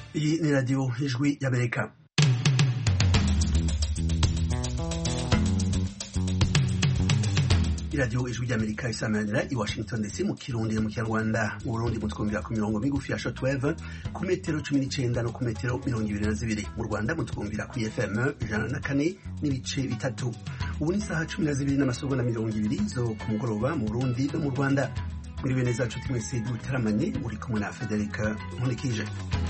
Iyi ni radiyo ijwi y'Amerika iradiyo ijwi ry'amerika isamanira i washington ndetse mu kirundi mu kinyarwanda mu burundi mutwumvira ku mirongo migufi ya shortwave ku metero cumi n'icenda no ku metero mirongo ibiri na zibiri mu rwanda mutwumvira ku fm ijana na kane n'ibice bitatu ubu ni isaha cumi na zibiri n'amasogonda mirongo ibiri zo ku mugoroba mu burundi no mu rwanda muri bene zacu twese dutaramanye muri kumwe na federica nkunikije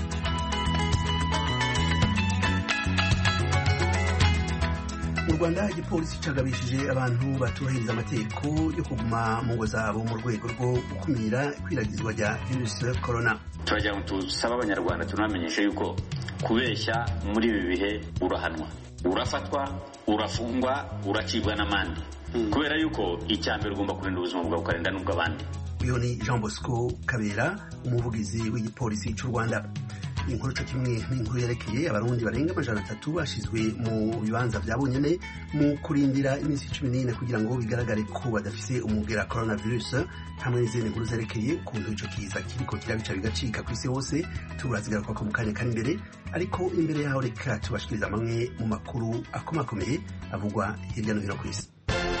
mu rwanda igipolisi cagabishije abantu batubahiriza amategeko yo kuguma mu ngo zabo mu rwego rwo gukumira ikwiragizwa rya virusi corona turagira ngo tusabe abanyarwanda tunamenyeshe yuko kubeshya muri ibi bihe urahanwa urafatwa urafungwa uracibwa n'amande kubera yuko icya mbere ugomba kurinda ubuzima bwawe ukarinda n'ubw'abandi uyu ni jean bosco kabera umuvugizi w'igipolisi cy'u rwanda inkuru cyo kimwe n'inkuru yerekeye abarundi barenga amajana atatu bashyizwe mu bibanza bya bonyine mu kurindira iminsi cumi n'ine kugira ngo bigaragare ko badafise umubwira coronavirus hamwe n'izindi nkuru zerekeye ukuntu ico kiza kiriko kirabica bigacika ku isi hose turazigaruka ko mu kanya kari imbere ariko imbere yaho reka tubashikiriza amwe mu makuru akomakomeye avugwa hirya no hino ku isi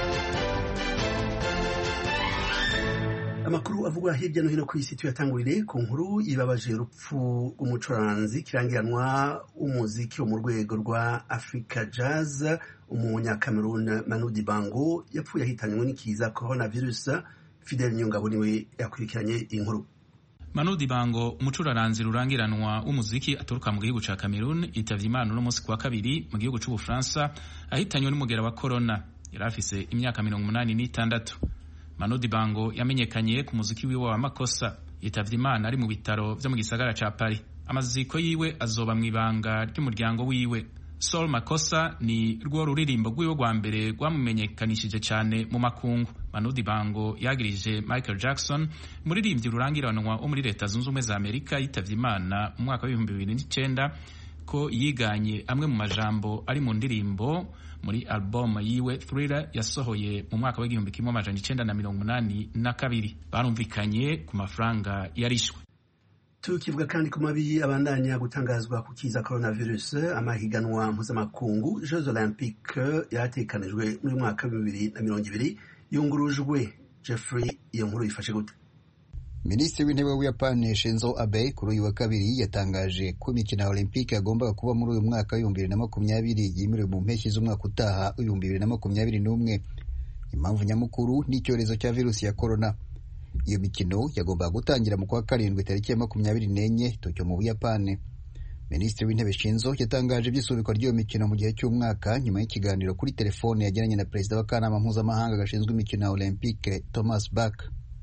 amakuru avugwa hirya no hino ku isi tuyatangurire ku nkuru ibabaje urupfu rw'umucuranzi kirangiranwa w'umuziki wo mu rwego rwa africa jazz umunyakamerun manu dibango yapfuye ahitanywe n'ikiza coronavirus fidel nyungabo niwe yakurikiranye inkuru Manu Dibango umucuraranzi rurangiranwa w'umuziki aturuka mu gihugu ca Cameroon yitavye Imana uno musi kuwa kabiri mu gihugu c'Ubufaransa ahitanywe n'umugera wa corona yari afise imyaka mirongo umunani n'itandatu Manu Dibango yamenyekanye ku muziki wiwe wa makosa yitavye Imana ari mu bitaro vyo mu gisagara ca Paris amaziko yiwe azoba mu ibanga ry'umuryango wiwe Sol Makosa ni rwo ruririmbo rwiwe rwa mbere rwamumenyekanishije cyane mu makungu Manu Dibango yagirije Michael Jackson umuririmbyi rurangiranwa wo muri leta zunze ubumwe za Amerika yitavye Imana mu mwaka w'ibihumbi bibiri n'icenda ko yiganye amwe mu majambo ari mu ndirimbo muri album yiwe Thriller yasohoye mu mwaka w'igihumbi kimwe amajana icenda na mirongo umunani na kabiri barumvikanye ku mafaranga yarishwe tukivuga kandi ku mabi abandanya gutangazwa ku kiza coronavirus amahiganwa mpuzamakungu jeux olympique yatekanijwe muri mwaka wa bibiri na mirongo ibiri yungurujwe jeffrey iyo nkuru yifashe gute minisitiri w'intebe w'ubuyapani shinzo abe kuri uyu wa kabiri yatangaje ko imikino ya olympique yagombaga kuba muri uyu mwaka w'ibihumbi bibiri na makumyabiri yimuriwe mu mpeshyi z'umwaka utaha w'ibihumbi bibiri na makumyabiri n'umwe impamvu nyamukuru ni icyorezo cya virusi ya korona iyo mikino yagombaga gutangira mu kwa karindwi tariki ya makumyabiri n'enye tokyo mu buyapani minisitiri w'intebe shinzo yatangaje iby'isubikwa ry'iyo mikino mu gihe cy'umwaka nyuma y'ikiganiro kuri telefone yagiranye na perezida w'akanama mpuzamahanga gashinzwe imikino ya olympique thomas bach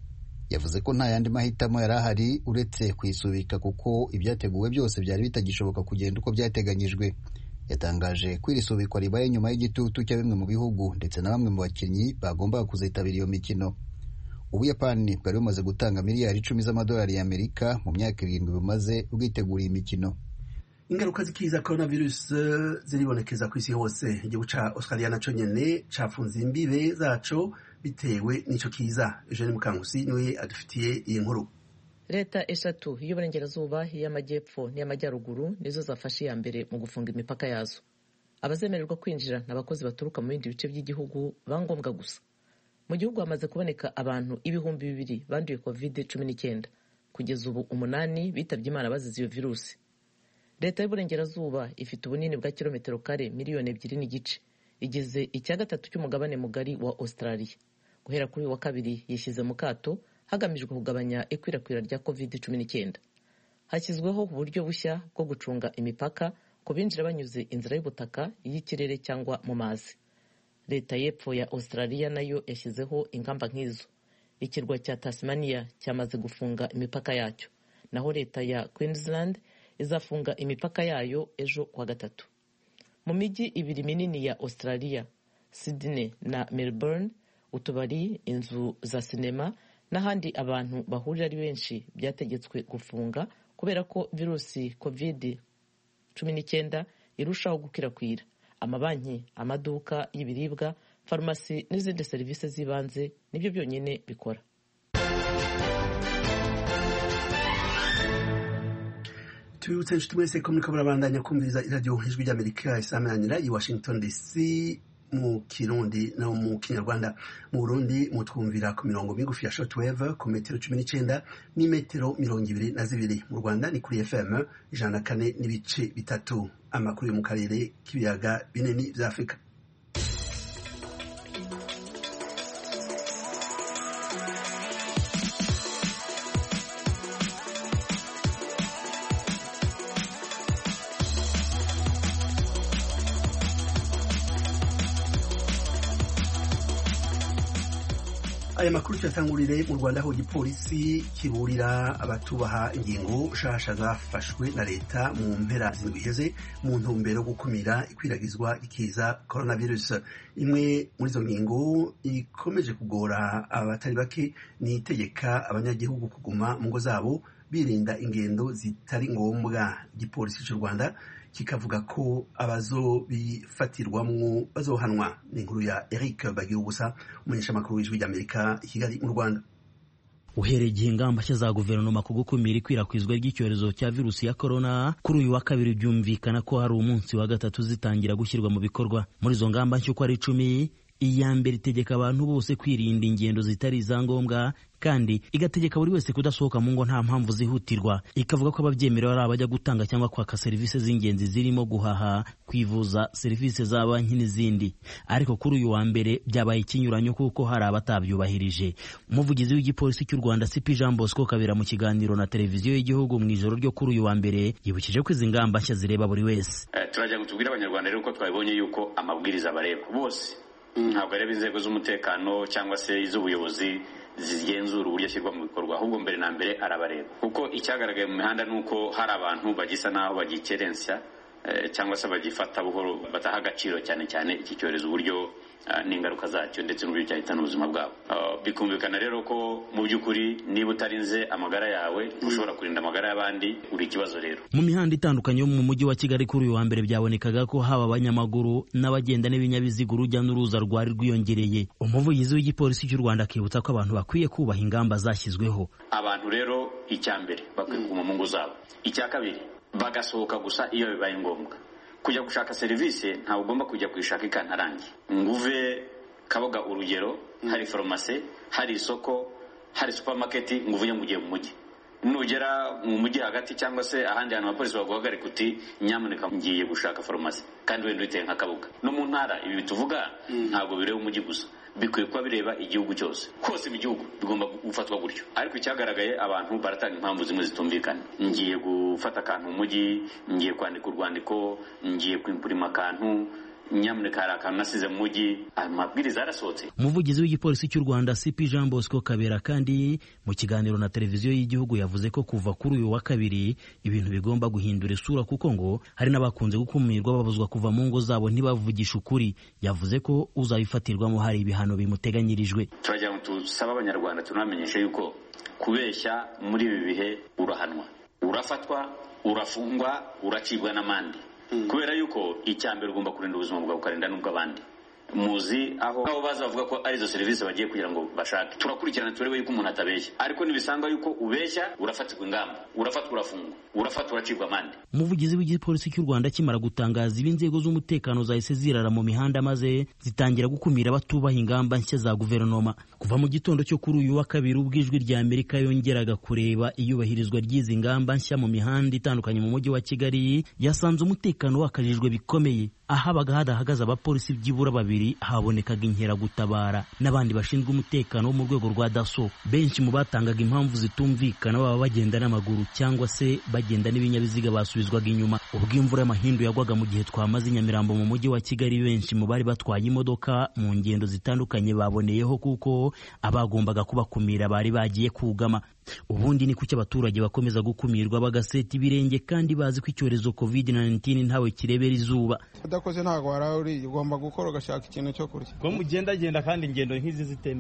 yavuze ko nta yandi mahitamo yari ahari uretse kuyisubika kuko ibyateguwe byose byari bitagishoboka kugenda uko byateganyijwe yatangaje ko iri subikwa ribaye nyuma y'igitutu cya bimwe mu bihugu ndetse na bamwe mu bakinnyi bagombaga kuzitabira iyo mikino ubuyapani bwari bumaze gutanga miliyari icumi z'amadolari y'amerika mu myaka irindwi bumaze bwiteguriye imikino ingaruka z'ikiza coronavirus ziribonekeza ku isi hose igihugu ca australia naco nyene cafunze imbibe zaco bitewe n'ico kiza eugene mukangusi niwe adufitiye iyi nkuru leta eshatu y'uburengerazuba iy'amajyepfo n'iy'amajyaruguru nizo zafashe iya mbere mu gufunga imipaka yazo abazemererwa kwinjira ni abakozi baturuka mu bindi bice by'igihugu bangombwa gusa mu gihugu hamaze kuboneka abantu ibihumbi bibiri banduye covid cumi n'icyenda kugeza ubu umunani bitabye imana bazize iyo virusi leta y'uburengerazuba ifite ubunini bwa kilometero kare miliyoni ebyiri n'igice igeze icya gatatu cy'umugabane mugari wa australia guhera kuri uyu wa kabiri yishyize mu kato hagamijwe kugabanya ikwirakwira rya covid cumi n'icyenda hashyizweho uburyo bushya bwo gucunga imipaka ku binjira banyuze inzira y'ubutaka iy'ikirere cyangwa mu mazi leta y'epfo ya australia nayo yashyizeho ingamba nk'izo ikirwa cya tasmania cyamaze gufunga imipaka yacyo naho leta ya queensland izafunga imipaka yayo ejo kuwa gatatu mu mijyi ibiri minini ya australia sydney na melbourne utubari inzu za sinema n'ahandi abantu bahurira ari benshi byategetswe gufunga kubera ko virusi covid cumi n'icyenda irushaho gukwirakwira amabanki amaduka y'ibiribwa farumasi n'izindi serivisi z'ibanze nibyo byonyine bikora tubibutse inshuti mwese ko muriko murabandanya kumviriza iradiyo ijwi ry'amerika isamanira i washington dc mu kirundi no mu kinyarwanda mu burundi mutwumvira ku mirongo migufi ya shortwave ku metero cumi n'icenda n'imetero mirongo ibiri na zibiri mu rwanda ni kuri fm ijana na kane n'ibice bitatu amakuru yo mu karere k'ibiyaga binini vya afurika aya makuru tuyatangurire mu rwanda aho igipolisi kiburira abatubaha ingingo nshasha zafashwe na leta mu mpera zindwi iheze mu ntumbero yo gukumira ikwiragizwa ikiza coronavirus imwe muri izo ngingo ikomeje kugora abatari bake ni itegeka abanyagihugu kuguma mu ngo zabo birinda ingendo zitari ngombwa igipolisi cy'u rwanda kikavuga ko abazobifatirwamwo bazohanwa ni inkuru ya Eric Bagirubusa umunyeshamakuru w'ijwi ry'Amerika i Kigali mu Rwanda uhereye igihe ingamba nshya za guverinoma ku gukumira ikwirakwizwa ry'icyorezo cya virusi ya korona kuri uyu wa kabiri byumvikana ko hari umunsi wa gatatu zitangira gushyirwa mu bikorwa muri izo ngamba nshya uko ari icumi iya mbere itegeka abantu bose kwirinda ingendo zitari izangombwa kandi igategeka buri wese kudasohoka mu ngo nta mpamvu zihutirwa ikavuga ko ababyemerewe ari abajya gutanga cyangwa kwaka serivisi z'ingenzi zirimo guhaha kwivuza serivisi za banki n'izindi ariko kuri uyu wa mbere byabaye ikinyuranyo kuko hari abatabyubahirije umuvugizi w'igipolisi cy'u rwanda sipi jean bosco kabera mu kiganiro na televiziyo y'igihugu mu ijoro ryo kuri uyu wa mbere yibukije ko izi ngamba nshya zireba buri wese turajya ngo tubwire abanyarwanda rero ko twabibonye yuko amabwiriza bareba bose ntabwo areba inzego z'umutekano cyangwa se iz'ubuyobozi zigenzura uburyo ashyirwa mu bikorwa ahubwo mbere na mbere arabareba kuko icyagaragaye mu mihanda ni uko hari abantu bagisa n'aho bagikerensa cyangwa se bagifata buhoro bataha agaciro cyane cyane iki cyorezo uburyo n'ingaruka zacyo ndetse n'uburyo cyahitana ubuzima bwabo bikumvikana rero ko mu by'ukuri niba utarinze amagara yawe ushobora kurinda amagara y'abandi uri ikibazo rero mu mihanda itandukanye yo mu mujyi wa kigali kuri uyu wa mbere byabonekaga ko haba abanyamaguru n'abagenda n'ibinyabiziga urujya n'uruza rwari rwiyongereye umuvugizi w'igipolisi cy'u rwanda akibutsa ko abantu bakwiye kubaha ingamba zashyizweho abantu rero icya mbere bakwiye kuguma mu ngo zabo icya kabiri bagasohoka gusa iyo bibaye ngombwa kujya gushaka serivisi ntawe ugomba kujya kuyishaka ikantarange ngo uve kaboga urugero hari farumasi hari isoko hari supamaketi ngo uvuye ngo ugiye mu mujyi nugera mu mujyi hagati cyangwa se ahandi hantu abapolisi baguhagarika uti nyamuneka ngiye gushaka farumasi kandi wenda uyiteye nka kabuga no mu ntara ibi tuvuga ntabwo bireba umujyi gusa bikwiye kuba bireba igihugu cyose hose mu gihugu bigomba gufatwa gutyo ariko icyagaragaye abantu baratanga impamvu zimwe zitumvikana ngiye gufata akantu mu mujyi ngiye kwandika urwandiko ngiye kwimpurima akantu nyamuneka hari akantu nasize mu mujyi amabwiriza yarasohotse umuvugizi w'igipolisi cy'u rwanda cp jean bosco kabera kandi mu kiganiro na televiziyo y'igihugu yavuze ko kuva kuri uyu wa kabiri ibintu bigomba guhindura isura kuko ngo hari n'abakunze gukumirwa babuzwa kuva mu ngo zabo ntibavugishe ukuri yavuze ko uzabifatirwamo hari ibihano bimuteganyirijwe turagira ngo tusabe abanyarwanda tunamenyeshe yuko kubeshya muri ibi bihe urahanwa urafatwa urafungwa uracibwa n'amande kubera yuko icya mbere ugomba kurinda ubuzima bwawe ukarinda n'ubw'abandi muzi aho aho baza bavuga ko arizo serivisi bagiye kugira ngo bashake turakurikirana turebe yuko umuntu atabeshya ariko nibisanga yuko ubeshya urafatirwa ingamba urafatwa urafungwa urafatwa uracibwa amande umuvugizi w'igipolisi cy'u rwanda akimara gutangaza ibi inzego z'umutekano zahise zirara mu mihanda maze zitangira gukumira abatubaha ingamba nshya za guverinoma kuva mu gitondo cyo kuri uyu wa kabiri ubwo ijwi rya amerika yongeraga kureba iyubahirizwa ry'izi ngamba nshya mu mihanda itandukanye mu mujyi wa kigali yasanze umutekano wakajijwe bikomeye ahabaga hadahagaze abapolisi byibura babiri habonekaga inkeragutabara n'abandi bashinzwe umutekano wo mu rwego rwa daso benshi mu batangaga impamvu zitumvikana baba bagenda n'amaguru cyangwa se bagenda n'ibinyabiziga basubizwaga inyuma ubwo imvura y'amahindu yagwaga mu gihe twamaze nyamirambo mu mujyi wa kigali benshi mu bari batwaye imodoka mu ngendo zitandukanye baboneyeho kuko abagombaga kubakumira bari bagiye kugama ubundi ni kuki abaturage bakomeza gukumirwa bagaseta ibirenge kandi bazi ko icyorezo covid 19 ntawe kirebera izuba udakoze ntabwo waraye uriye ugomba gukora ugashaka ikintu cyo kurya ko mugendagenda kandi ingendo nk'izi zitemewe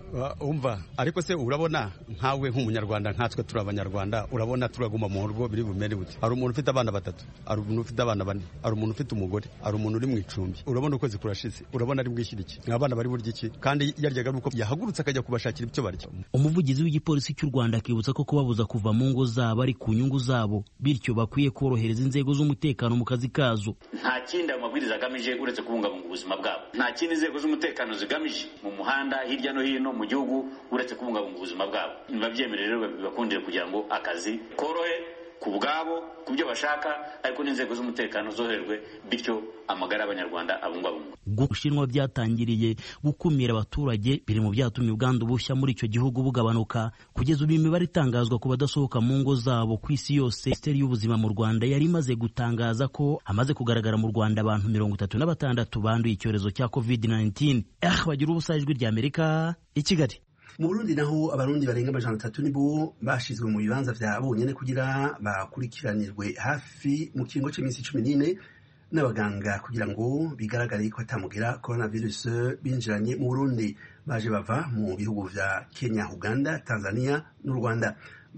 umva ariko se urabona nkawe nk'umunyarwanda nkatwe turi abanyarwanda urabona turaguma mu rugo biri bumere bute hari umuntu ufite abana batatu hari umuntu ufite abana bane hari umuntu ufite umugore hari umuntu uri mu icumbi urabona ukwezi kurashize urabona ari bwishyira iki ni abana bari burya iki kandi yaryaga nuko yahagurutse akajya kubashakira ibyo barya umuvugizi w'igipolisi cy'u rwanda akibutsa ko kubabuza kuva mu ngo zabo ari ku nyungu zabo bityo bakwiye korohereza inzego z'umutekano mu kazi kazo nta kindi ayo mabwiriza agamije uretse kubungabunga ubuzima bwabo nta kindi inzego z'umutekano zigamije mu muhanda hirya no hino mu gihugu uretse kubungabunga ubuzima bwabo nibabyemerere rero bibakundire kugira ngo akazi korohe ku bwabo ku byo bashaka ariko n'inzego z'umutekano zoherwe bityo amagara y'abanyarwanda abungabungwa ubushinwa byatangiriye gukumira abaturage biri mu byatumye ubwandu bushya muri icyo gihugu bugabanuka kugeza ubu imibare itangazwa ku badasohoka mu ngo zabo ku isi yose minisiteri y'ubuzima mu rwanda yari imaze gutangaza ko hamaze kugaragara mu rwanda abantu mirongo itatu na batandatu banduye icyorezo cya covid 19 ah bagira ubusa ijwi ry'amerika i kigali mu burundi naho abarundi barenga amajana atatu nibo bashizwe mu bibanza vya bonyene kugira bakurikiranirwe hafi mu kiringo c'iminsi cumi n'ine n'abaganga kugira ngo bigaragare ko atamugira coronavirus binjiranye mu burundi baje bava mu bihugu vya kenya uganda tanzania n'u rwanda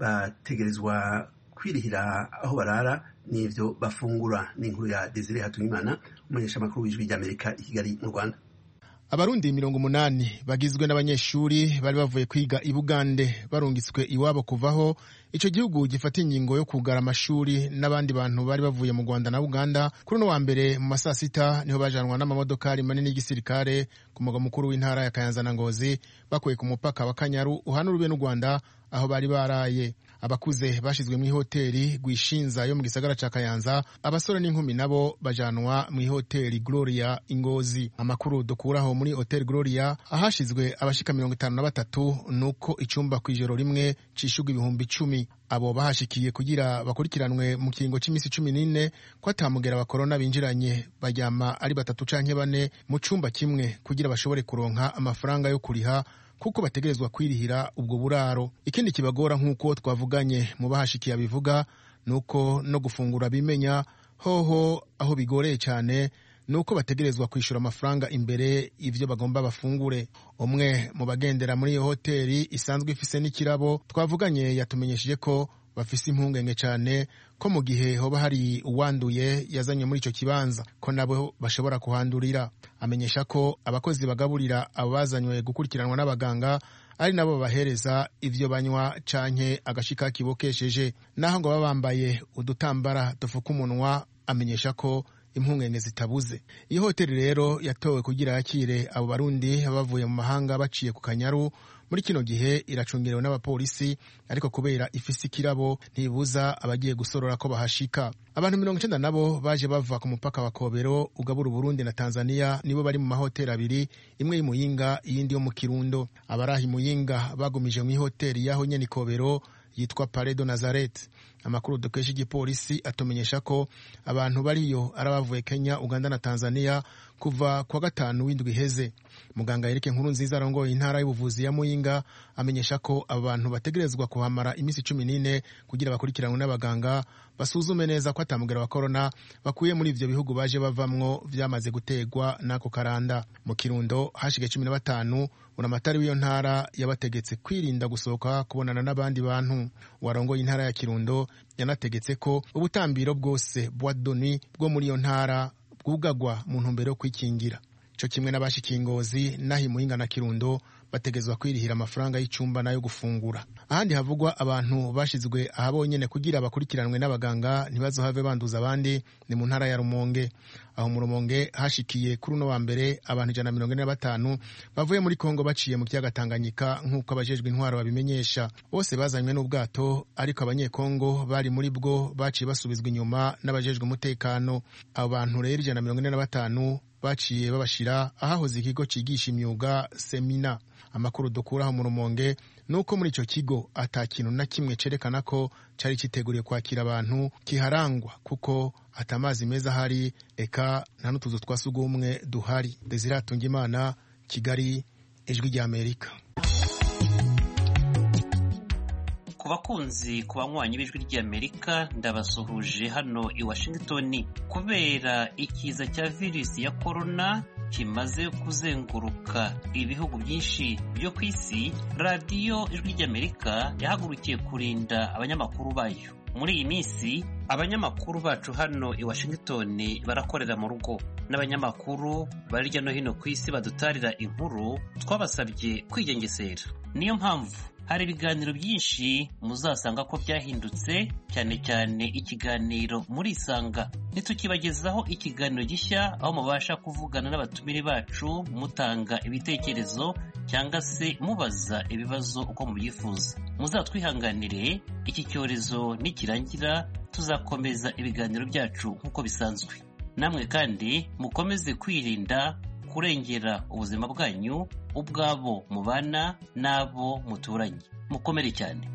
bategerezwa kwirihira aho barara n'ivyo bafungura n'inkuru ya desire hatungimana umumenyeshamakuru w'ijwi ry'amerika i kigali mu rwanda abarundi mirongo umunani bagizwe n'abanyeshuri bari bavuye kwiga i bugande barungitswe iwabo kuvaho icyo gihugu gifata ingingo yo kugara amashuri n'abandi bantu bari bavuye mu rwanda na uganda kuri uno wa mbere mu masaa sita niho bajanwa n'amamodokari manini y'igisirikare ku mugwa mukuru w'intara ya kayanza na ngozi bakuye ku mupaka wa kanyaru uhana urube n'u rwanda aho bari baraye abakuze bashyizwe mu ihoteli rwishinza yo mu gisagara ca kayanza abasore n'inkumi nabo bajanwa mu ihoteli gloria ingozi amakuru dukuraho muri hoteli gloria ahashizwe abashika mirongo itanu na batatu nuko icumba ku ijoro rimwe cishurwa ibihumbi icumi abo bahashikiye kugira bakurikiranwe mu kiringo cy'iminsi cumi n'ine ko atamugera wa korona binjiranye baryama ari batatu canke bane mu cumba kimwe kugira bashobore kuronka amafaranga yo kuriha kuko bategerezwa kwirihira ubwo buraro ikindi kibagora nk'uko twavuganye mu bahashikiye abivuga ni uko no gufungura bimenya hoho aho bigoreye cyane ni uko bategerezwa kwishyura amafaranga imbere y'ibyo bagomba bafungure umwe mu bagendera muri iyo hoteli isanzwe ifise n'ikirabo twavuganye yatumenyesheje ko bafise impungenge cyane ko mu gihe hoba hari uwanduye yazanye muri icyo kibanza ko nabo bashobora kuhandurira amenyesha ko abakozi bagaburira abo bazanywe gukurikiranwa n'abaganga ari nabo babahereza ivyo banywa canke agashika kibokesheje naho ngo baba bambaye udutambara dufuka umunwa amenyesha ko impungenge zitabuze iyi hoteli rero yatowe kugira yakire abo barundi bavuye mu mahanga baciye ku kanyaru muri kino gihe iracungerewe n'abapolisi ariko kubera ifise ikirabo ntibuza abagiye gusorora ko bahashika abantu mirongo icenda nabo baje bava ku mupaka wa kobero ugabura uburundi na tanzania nibo bari mu mahoteli abiri imwe y'imuyinga iyindi yo mu kirundo abaraha imuyinga bagumije mu ihoteli y'aho nyene ikobero yitwa paredo nazaret amakuru dukesha igipolisi atumenyesha ko abantu bariyo ari abavuye kenya uganda na tanzania kuva kwa gatanu w'indwi iheze muganga yereke nkuru nziza arongoye intara y'ubuvuzi ya muyinga amenyesha ko abo bantu bategerezwa kuhamara iminsi cumi n'ine kugira bakurikiranwe n'abaganga basuzume neza ko atamugera wa korona bakuye muri ivyo bihugu baje bavamwo vyamaze gutegwa n'ako karanda mu kirundo hashige cumi na batanu buramatari w'iyo ntara yabategetse kwirinda gusohoka kubonana n'abandi bantu warongoye intara ya kirundo yanategetse ko ubutambiro bwose bwa doni bwo muri iyo ntara bwugagwa mu ntumbero yo kwikingira cyo kimwe n'abashikiye ingozi naho imuhinga na kirundo bategezwa kwirihira amafaranga y'icumba n'ayo gufungura ahandi havugwa abantu bashizwe aha bonyene kugira bakurikiranwe n'abaganga ntibazohave banduza abandi ni mu ntara ya rumonge aho mu rumonge hashikiye kuri uno wa mbere abantu ijana na mirongo ine na batanu bavuye muri kongo baciye mu kiyaga tanganyika nk'uko abajejwe intwaro babimenyesha bose bazanywe n'ubwato ariko abanyekongo bari muri bwo baciye basubizwa inyuma n'abajejwe umutekano abo bantu rero ijana na mirongo ine na batanu baciye babashira ahahoze ikigo cigisha imyuga semina amakuru dukuraho mu rumonge ni uko muri icyo kigo ata kintu na kimwe cerekana ko cyari kiteguriye kwakira abantu kiharangwa kuko ata amazi meza ahari eka nta n'utuzu twa sugumwe duhari desiratunga imana kigali ijwi ry'amerika ku bakunzi ku banywanyi b'ijwi ry'amerika ndabasuhuje hano i washington kubera ikiza cya virusi ya korona kimaze kuzenguruka ibihugu byinshi byo ku isi radiyo ijwi ry'amerika yahagurukiye kurinda abanyamakuru bayo muri iyi minsi abanyamakuru bacu hano i washington barakorera mu rugo n'abanyamakuru bari hirya no hino ku isi badutarira inkuru twabasabye kwigengesera niyo mpamvu hari ibiganiro byinshi muzasanga ko byahindutse cyane cyane ikiganiro muri isanga ntitukibagezaho ikiganiro gishya aho mubasha kuvugana n'abatumire bacu mutanga ibitekerezo cyangwa se mubaza ibibazo uko mubyifuza muzatwihanganire iki cyorezo nikirangira tuzakomeza ibiganiro byacu nk'uko bisanzwe namwe kandi mukomeze kwirinda kurengera ubuzima bwanyu ubwabo mubana n'abo muturanye mukomere cyane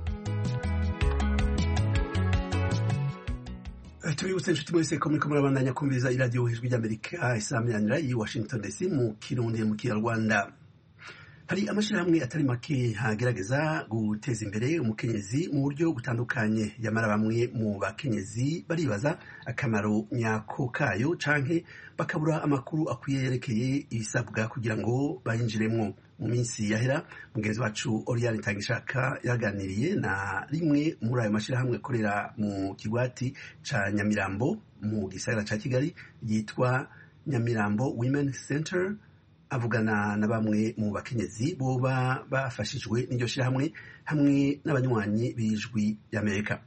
tubibutse inshuti mwese ko muriko murabandanya kumviriza iradiyo ijwi ry'amerika isaminanira i washington dc mu kirundi mu kinyarwanda hari amashyirahamwe atari make hagerageza guteza imbere umukenyezi mu buryo butandukanye yamara bamwe mu bakenyezi baribaza akamaro nyako kayo canke bakabura amakuru akwiye yerekeye ibisabwa kugira ngo bayinjiremwo mu minsi yahera mugenzi wacu Oriane Tangishaka yaganiriye na rimwe muri ayo mashyirahamwe akorera mu kigwati ca Nyamirambo mu gisagara ca Kigali yitwa Nyamirambo Women Center avugana na bamwe mu bakenyezi boba bafashijwe n'iryo shyirahamwe hamwe n'abanywanyi b'ijwi y'Amerika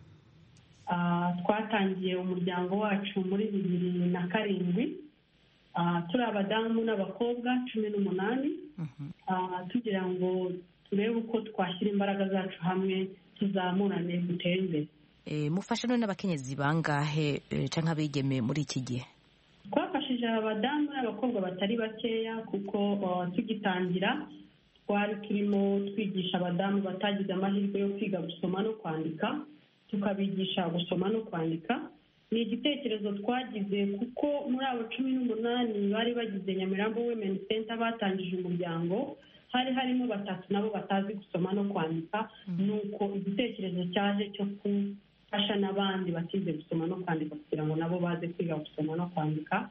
twatangiye umuryango wacu muri bibiri na karindwi turi abadamu n'abakobwa cumi n'umunani tugira ngo turebe uko twashyira imbaraga zacu hamwe tuzamurane dutere imbere mufasha none n'abakenyezi bangahe cyangwa abigeme muri iki gihe twafashije abadamu n'abakobwa batari bakeya kuko tugitangira twari turimo twigisha abadamu batagize amahirwe yo kwiga gusoma no kwandika tukabigisha gusoma no kwandika ni igitekerezo twagize kuko muri abo cumi n'umunani bari bagize nyamirambo women center batangije umuryango hari harimo batatu nabo batazi gusoma no kwandika ni uko igitekerezo cyaje cyo gufasha n'abandi batize gusoma no kwandika kugira ngo nabo baze kwiga gusoma no kwandika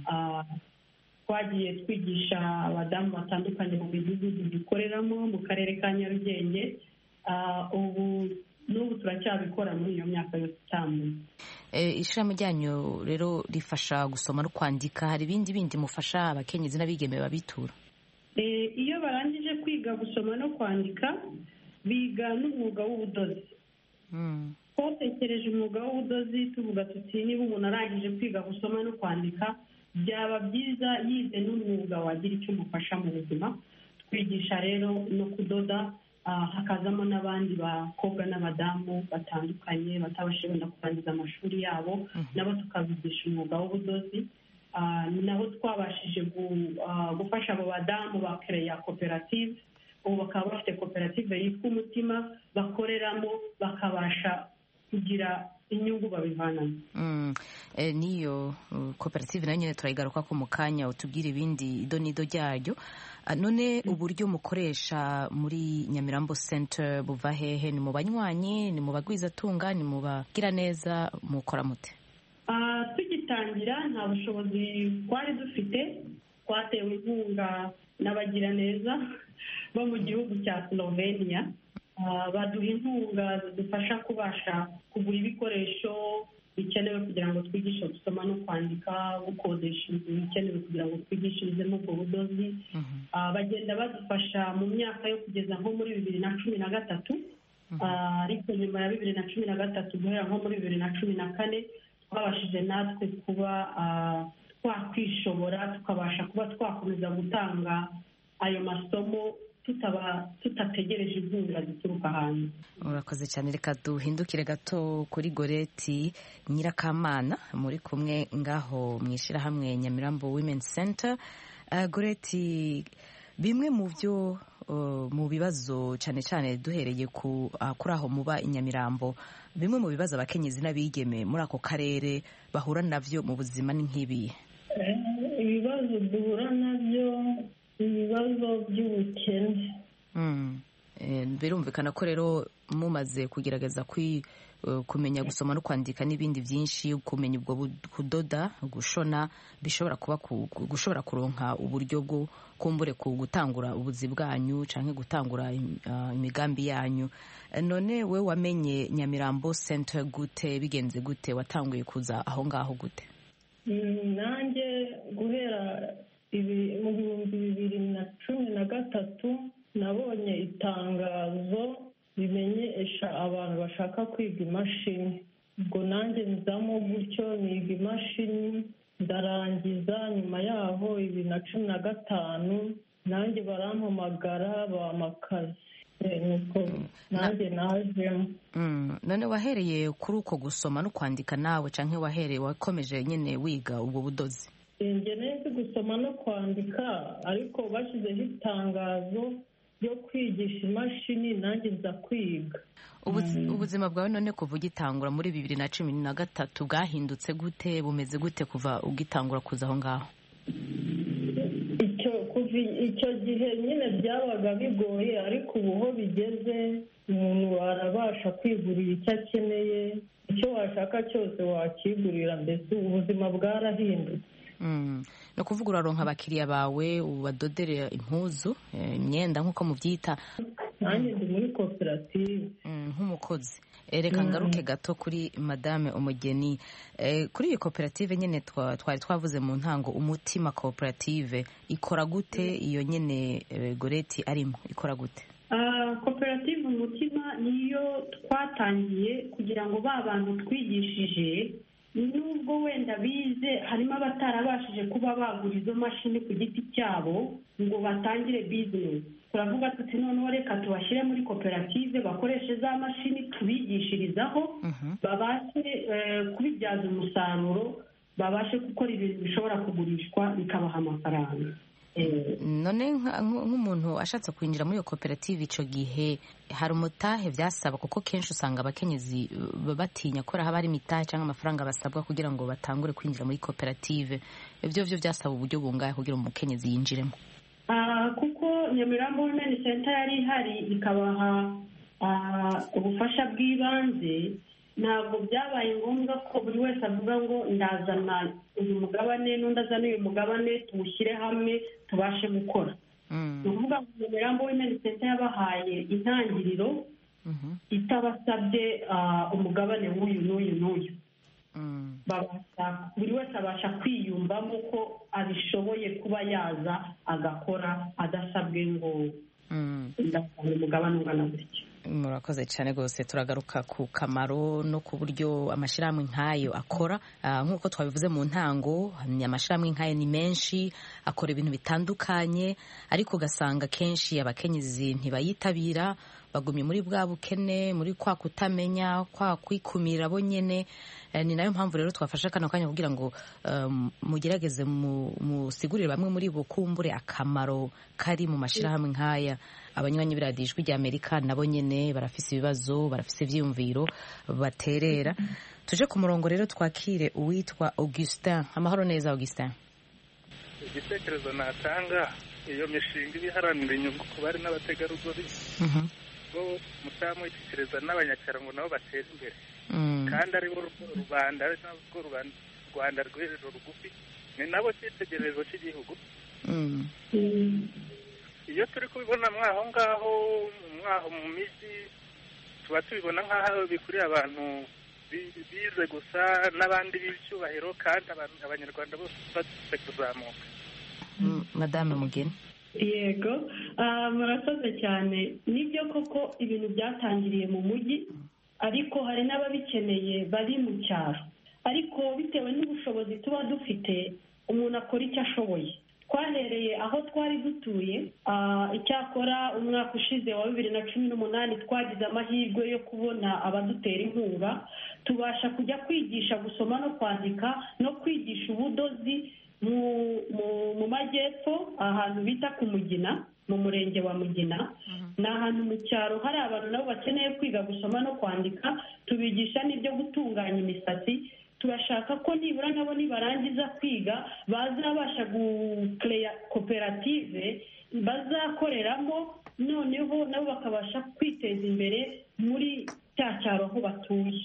twagiye twigisha abadamu batandukanye mu midugudu dukoreramo mu karere ka nyarugenge ubu n'ubu turacyabikora muri iyo myaka yose itanu ishyirahamwe ryanyu rero rifasha gusoma no kwandika hari ibindi bindi mufasha abakenyezi n'abigeme babitura iyo barangije kwiga gusoma no kwandika biga n'umwuga w'ubudozi twatekereje umwuga w'ubudozi tuvuga tuti niba umuntu arangije kwiga gusoma no kwandika byaba byiza yize n'umwuga wagira icyo umufasha mu buzima twigisha rero no kudoda hakazamo n'abandi bakobwa n'abadamu batandukanye batabashije wenda kurangiza amashuri yabo nabo tukabigisha umwuga w'ubudozi ni nabo twabashije gufasha abo badamu bakereya koperative ubu bakaba bafite koperative yitwa umutima bakoreramo bakabasha kugira inyungu babivanamo n'iyo koperative nayo nyine turayigaruka ko mu kanya utubwira ibindi ido n'ido ryayo none uburyo mukoresha muri nyamirambo center buva hehe ni mu banywanyi ni mu bagwizatunga ni mu bagira neza mukora mute tugitangira nta bushobozi twari dufite twatewe inkunga n'abagiraneza bo mu gihugu cya slovenia baduha inkunga zidufasha kubasha kugura ibikoresho bikenewe kugira ngo twigishe gusoma no kwandika gukodesha inzu bikenewe kugira ngo twigishirizemo ubwo budozi bagenda badufasha mu myaka yo kugeza nko muri bibiri na cumi na gatatu ariko nyuma ya bibiri na cumi na gatatu guhera nko muri bibiri na cumi na kane twabashije natwe kuba twakwishobora tukabasha kuba twakomeza gutanga ayo masomo tutategereje inkunga zituruka hanze urakoze cyane reka duhindukire gato kuri goreti nyirakamana muri kumwe ngaho mu ishyirahamwe nyamirambo women center goreti bimwe mu byo mu bibazo cyane cyane duhereye kuri aho muba i nyamirambo bimwe mu bibazo abakenyezi n'abigeme muri ako karere bahura nabyo mu buzima ni nk'ibi ibibazo duhura nabyo ibibazo by'ubukene birumvikana ko rero mumaze kugerageza kumenya gusoma no kwandika n'ibindi byinshi kumenya ubwo kudoda gushona bishobora kuba gushobora kuronka uburyo bwo kumbure ku gutangura ubuzi bwanyu cyangwa gutangura imigambi yanyu none we wamenye nyamirambo center gute bigenze gute watanguye kuza aho ngaho gute nanjye guhera mu bihumbi bibiri na cumi na gatatu nabonye itangazo rimenyesha abantu bashaka kwiga imashini ubwo nanjye nzamo gutyo niga imashini ndarangiza nyuma yaho bibiri na cumi na gatanu nanjye barampamagara bamakazi nuko nanjye najemo none wahereye kuri uko gusoma no kwandika nawe cyangwa wahereye wakomeje nyine wiga ubwo budozi njye nzi gusoma no kwandika ariko bashyizeho itangazo ryo kwigisha imashini nanjye nza kwiga ubuzima bwawe none kuva ugitangura muri bibiri na cumi na gatatu bwahindutse gute bumeze gute kuva ugitangura kuza aho ngaho icyo gihe nyine byabaga bigoye ariko ubu ho bigeze umuntu arabasha kwigurira icyo akeneye icyo washaka cyose wakigurira mbese ubuzima bwarahindutse ni ukuvuga uraronka abakiriya bawe ubadodere impuzu imyenda nk'uko mubyita nanjye ndi muri koperative nk'umukozi reka ngaruke gato kuri madame umugeni kuri iyi koperative nyine twari twavuze mu ntango umutima koperative ikora gute iyo nyine goreti arimo ikora gute koperative umutima niyo twatangiye kugira ngo ba bantu twigishije nubwo wenda bize harimo abatarabashije kuba bagura izo mashini ku giti cyabo ngo batangire bizinesi turavuga tuti noneho reka tubashyire muri koperative bakoreshe za mashini tubigishirizaho babashe kubibyaza umusaruro babashe gukora ibintu bishobora kugurishwa bikabaha amafaranga none nk'umuntu ashatse kwinjira muri iyo koperative icyo gihe hari umutahe byasaba kuko kenshi usanga abakenyezi batinya ko haba hari imitahe cyangwa amafaranga basabwa kugira ngo batangure kwinjira muri koperative ibyo byo byasaba uburyo bungahe kugira ngo umukenyezi yinjiremo kuko nyamirambo wimeni senta yari ihari ikabaha ubufasha bw'ibanze ntabwo byabaye ngombwa ko buri wese avuga ngo ndazana uyu mugabane n'undi azana uyu mugabane tuwushyire hamwe tubashe gukora ni ukuvuga ngo nyamirambo wimeni senta yabahaye intangiriro itabasabye umugabane w'uyu n'uyu n'uyu buri wese abasha kwiyumvamo ko abishoboye kuba yaza agakora adasabwe ngo ndasanga umugabane ungana gutya murakoze cyane rwose turagaruka ku kamaro no ku buryo amashyirahamwe nk'ayo akora nk'uko twabivuze mu ntango amashyirahamwe nk'ayo ni menshi akora ibintu bitandukanye ariko ugasanga kenshi abakenyezi ntibayitabira bagumye muri bwa bukene muri kwa kutamenya kwa kwikumira bo nyine ni nayo mpamvu rero twafashe kano kanya kugira ngo mugerageze musigurire bamwe muri bo kumbure akamaro kari mu mashyirahamwe nk'aya abanywanyi b'iradiyo ijwi ry'amerika nabo nyine barafise ibibazo barafise ibyiyumviro baterera tuje ku murongo rero twakire uwitwa augustin amahoro neza augustin igitekerezo natanga iyo mishinga iba iharanira inyungu ku bari n'abategarugori bo mutamwishyikiriza n'abanyacyaro nabo batera imbere kandi ari bo rubanda ari nabwo rwanda rw'ejo rugufi ni nabo cyitegererezo cy'igihugu iyo turi kubibona mwaho ngaho mwaho mu mijyi tuba tubibona nk'aho bikuriye abantu bize gusa n'abandi b'icyubahiro kandi abanyarwanda bose bafite kuzamuka madame mugeni yego murakoze cyane nibyo koko ibintu byatangiriye mu mujyi ariko hari n'ababikeneye bari mu cyaro ariko bitewe n'ubushobozi tuba dufite umuntu akora icyo ashoboye twahereye aho twari dutuye icyakora umwaka ushize wa bibiri na cumi n'umunani twagize amahirwe yo kubona abadutera inkunga tubasha kujya kwigisha gusoma no kwandika no kwigisha ubudozi mu majyepfo ahantu bita ku mugina mu murenge wa mugina ni ahantu mu cyaro hari abantu nabo bakeneye kwiga gusoma no kwandika tubigisha n'ibyo gutunganya imisatsi turashaka ko nibura nabo nibarangiza kwiga bazabasha gukereya koperative bazakoreramo noneho nabo bakabasha kwiteza imbere muri cya cyaro aho batuye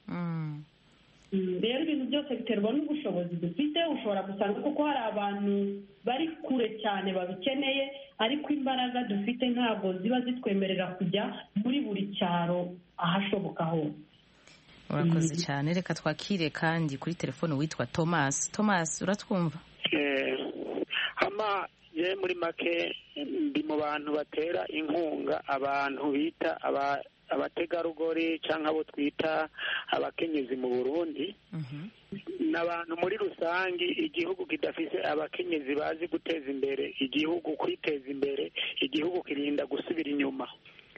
rero ibintu byose biterwa n'ubushobozi dufite ushobora gusanga kuko hari abantu bari kure cyane babikeneye ariko imbaraga dufite ntabwo ziba zitwemerera kujya muri buri cyaro ahashoboka hose urakoze cyane reka twakire kandi kuri telefone witwa thomas thomas uratwumva hama ye muri make ndi mu bantu batera inkunga abantu bita abategarugori cyangwa abo twita abakenyezi mu burundi ni abantu muri rusange igihugu kidafite abakenyezi bazi guteza imbere igihugu kwiteza imbere igihugu kirinda gusubira inyuma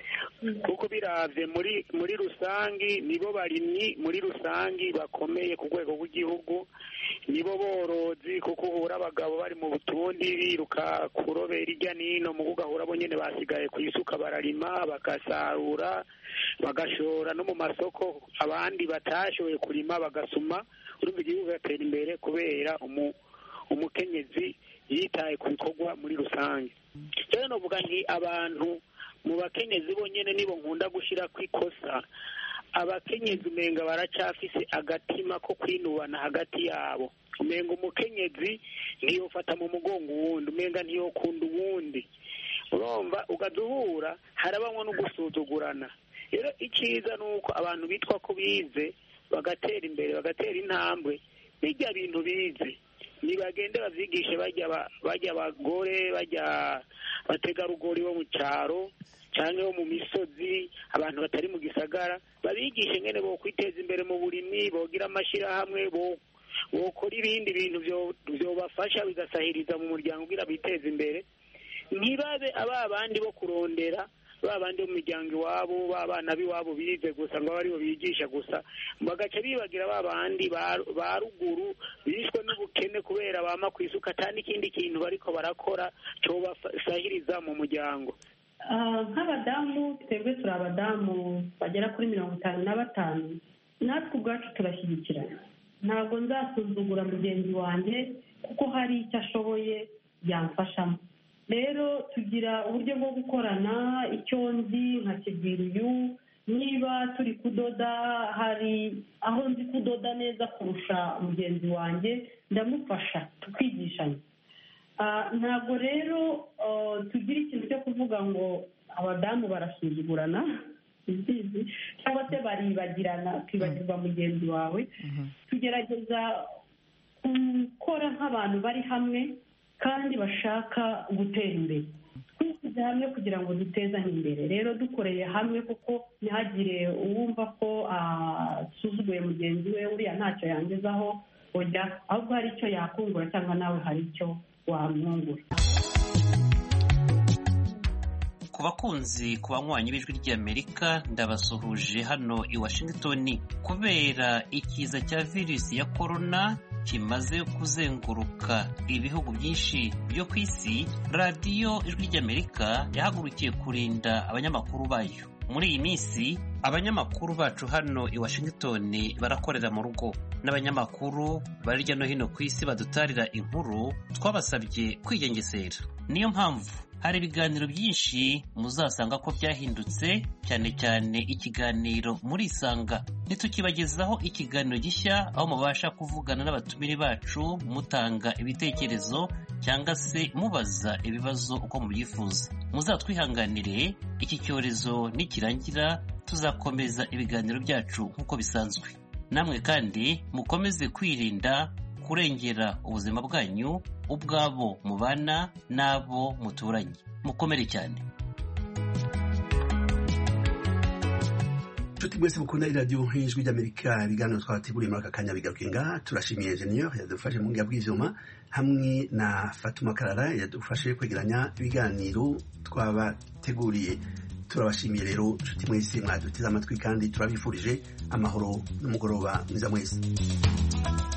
kuko biravye muri muri rusangi nibo barimyi muri rusangi bakomeye ku rwego rw'igihugu nibo borozi kuko uhura abagabo bari mu butundi biruka kurobera irya nino mu ugahura bo nyene basigaye ku isuka bararima bagasarura bagashora no mu masoko abandi batashoboye kurima bagasuma urumva igihugu gatera imbere kubera umu umukenyezi yitaye ku bikorwa muri rusange rero novuga nti abantu mu bakenyezi bonyine nibo nkunda gushyira ku ikosa abakenyezi umenga baracafise agatima ko kwinubana hagati yabo umenga umukenyezi ntiyofata mu mugongo uwundi umenga ntiyokunda uwundi urumva ugaduhura harabamwo no gusuzugurana rero icyiza ni uko abantu bitwa ko bize bagatera imbere bagatera intambwe bijya bintu bize nibagende bavyigishe bajya bajya abagore bajya bategarugori bo mu cyaro cyangwa bo mu misozi abantu batari mu gisagara babigishe ngene bo kwiteza imbere mu burimyi bogira amashyirahamwe bokora ibindi bintu byobafasha bigasahiriza mu muryango kugira biteze imbere ntibabe aba bandi bo kurondera ba bandi bo mu miryango iwabo ba bana b'iwabo bize gusa ngo aribo bigisha gusa bagaca bibagira ba bandi ba ruguru bishwe n'ubukene kubera bama ku isuka ata n'ikindi kintu bariko barakora cobasahiriza mu muryango nk'abadamu twebwe turi abadamu bagera kuri mirongo itanu na batanu natwe ubwacu turashyigikirana ntabwo nzasuzugura mugenzi wanjye kuko hari icyo ashoboye yamfashamo rero tugira uburyo bwo gukorana icyo nzi nkakibwira uyu niba turi kudoda hari aho nzi kudoda neza kurusha mugenzi wanjye ndamufasha tukigishanya ntabwo rero tugira ikintu cyo kuvuga ngo abadamu barasuzugurana cyangwa se baribagirana ukibagirwa mugenzi wawe tugerageza gukora nk'abantu bari hamwe kandi bashaka gutera imbere twishyize hamwe kugira ngo dutezanye imbere rero dukoreye hamwe kuko ntihagire uwumva ko asuzuguye mugenzi we uriya ntacyo yangezaho ujya ahubwo hari icyo yakungura cyangwa nawe hari icyo wamwungura ku bakunzi ku banywanyi b'ijwi ry'amerika ndabasuhuje hano i washington kubera ikiza cya virusi ya korona kimaze kuzenguruka ibihugu byinshi byo ku isi radiyo ijwi ry'amerika yahagurukiye kurinda abanyamakuru bayo muri iyi minsi abanyamakuru bacu hano i washington barakorera mu rugo n'abanyamakuru bari hirya no hino ku isi badutarira inkuru twabasabye kwigengesera niyo mpamvu hari ibiganiro byinshi muzasanga ko byahindutse cyane cyane ikiganiro murisanga ntitukibagezaho ikiganiro gishya aho mubasha kuvugana n'abatumire bacu mutanga ibitekerezo cyangwa se mubaza ibibazo uko mubyifuza muzatwihanganire iki cyorezo nikirangira tuzakomeza ibiganiro byacu nk'uko bisanzwe namwe kandi mukomeze kwirinda kurengera ubuzima bwanyu ubwabo mubana n'abo muturanye mukomere cyane inshuti mwese mukunda iradiyo nk'ijwi ry'amerika ibiganiro twabateguriye muri aka kanya bigaruke ngaha turashimiye enjeniyeri yadufashe mu bwiya bw'ibyuma hamwe na fatuma karara yadufashe kwegeranya ibiganiro twabateguriye turabashimiye rero inshuti mwese mwaduteze amatwi kandi turabifurije amahoro n'umugoroba mwiza mwese